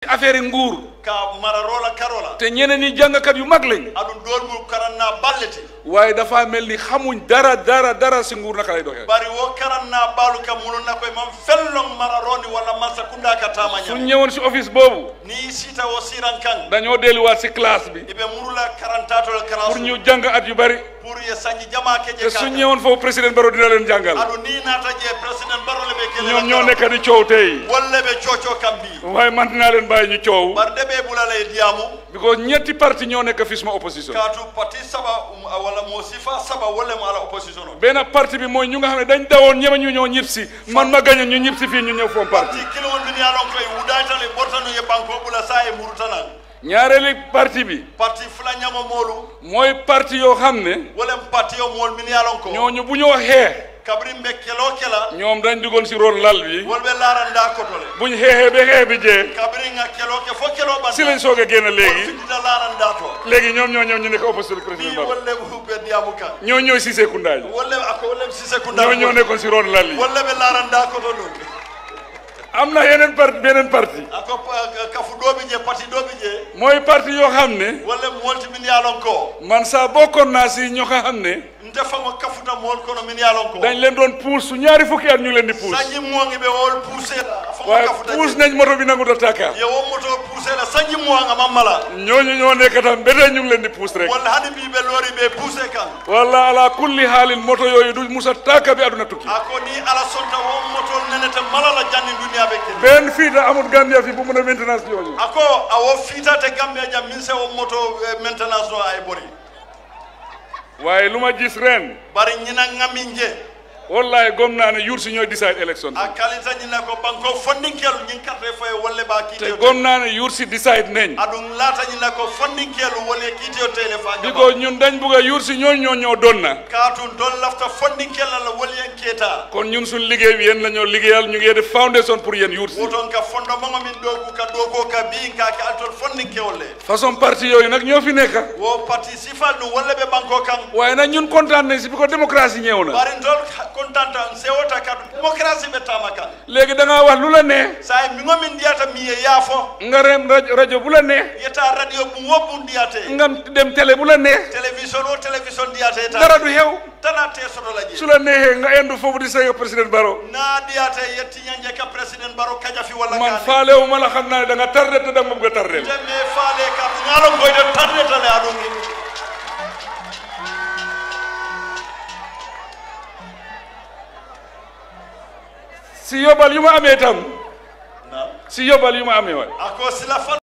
affaire nguur ka mararola karola te ñeneen ñi jàngkat yu mag lañ aɗum ɗon mu karanna ballete waaye dafa mel ni xamuñ dara dara dara si nguur naka lay doxee bari wo karanna baalu kam mulunna koye man fellon mararoni walla mansa kunda ka tama suñ ñam ñëwoon si office boobu ni sita wo siran kan dañoo delluwaat si classe bi iɓe murula karantatol pour karansu ñu jàng at yu bari pour ye sañi jama keje te suñ ñëwoon foofu président Barrow dina leen jàngal aɗu ni naata je président barole ɓe kele ñoom ñoo nekk di coow tey wolle ɓe coco kam mbi waaye man dinaa leen bàyyi ñu coow bar de ɓe ɓulala e diyamu because ñetti parti ñoo nekk fii suma opposition kaatu parti saba um, walla mo sifa saba wolle mo ala opposition o benn parti bi mooy ñu nga xam ne dañ dawoon ñeme ñu ñoo ñib si man ma gañe ñu ñib si fii ñu ñëw foom parti parti kilowol min yalon koye wudaytale ɓortano ye banko ɓula sa e murutanan ñaareeli parti bi parti fula ñamo moolu mooy parti yoo xam ne wolen parti o mool min yalon ko ñooñu bu ñoo xeex kabrin ɓe kelo kela ñoom dañ duggoon si ron lal bi wolɓe laranda kotole buñ xeexee ba xeex bi jee kabrin a kelo ke fo kelo ɓan si lañ soog a génn léegi findita laranda to léegi ñoom ñoo ñëw ñu nekk opposition ni président Barrow wolle ɓe diyamu kan ñoo ñooy Cissé Kounda ji wolle ako wolle sise kunda ñoo ñoo nekkoon si ron lal yi wolle ɓe laranda koto ɗum am na yeneen parti beneen parti ako pa- kafu ɗoɓi je parti ɗoɓi je mooy parti yoo xam ne wolle molti min yalon ko man saa bokkoon naa si ñoo xam ne nte fango kafuta mool kono min yalon ko dañ leen doon puus su ñaari fukki at ñu leen di puus sanji moŋi ɓe wol poussé la fango waaye kafuta puus je nañ moto bi nangu ta tàkka ye wo moto poussé la sanji moŋa mammala ñooñu ñoo nekk tam ba tey ñu ngi leen di puus rek walla hani mbi ɓe loori ɓe poussé kan walla ala kulli haalin moto yooyu du musa tàkka bi aduna tukki ako ni ala sonta wo motol nenete malala janni duniya ɓe kedi benn fii da amul Gambia fi bu mun a maintenance yooyu ako awo fiitate gambia jam min se wo moto eh, maintenance o ay ɓori waaye lu ma gis ren bari ñina ŋamin je wallahi gom naa ne yuur si ñooy decide élection a kalita ñina ko banko fondinkelu ñin carte foye wolle ba te kiiteo gom naa ne yuur si decide nañ aɗum laata ñina ko fondinkelu wolle kiiteo tele fa gaba because ñun dañ bugg a yuur si ñooñu ñoo ñoo doon na kaatun don lafta fondinkella la wolyen keeta kon ñun suñ liggéey bi yéen la ñoo liggéeyal ñu ngi def foundation pour yéen yuur si woton ka fondement min ɗogu ka ɗoko ka bi ka ke altol fondinkewol le façon parti yooyu nag ñoo fi nekk wo parti sifal ɗum wolle ɓe banko kan waaye nag ñun kontaan nañ si bi ko démocratie ñëw na barintol contanta sewota kadu démocratie ɓe tama kan léegi da ngaa wax lu la ne sa miŋo min ndiyata mi ye yaafo nga rem rajo rajo bu la ne yetta radio ɓum wo ɓum ndiyate nga dem télé bu la ne télévision o télévision ndiyate ta dara du xew tana te sotola je su la neexee nga endu foofu di sega président Barrow na ndiyate yettiñanje ka président baro kajafi walla man kane faalewu ma la xam naa ne da nga tardé te da nga ma bëgg a tardé temme faale ka ɗum ñalon koyde tardetale aɗum si yóbbal yu ma amee tam si yóbbal yu ma amee waay ako sila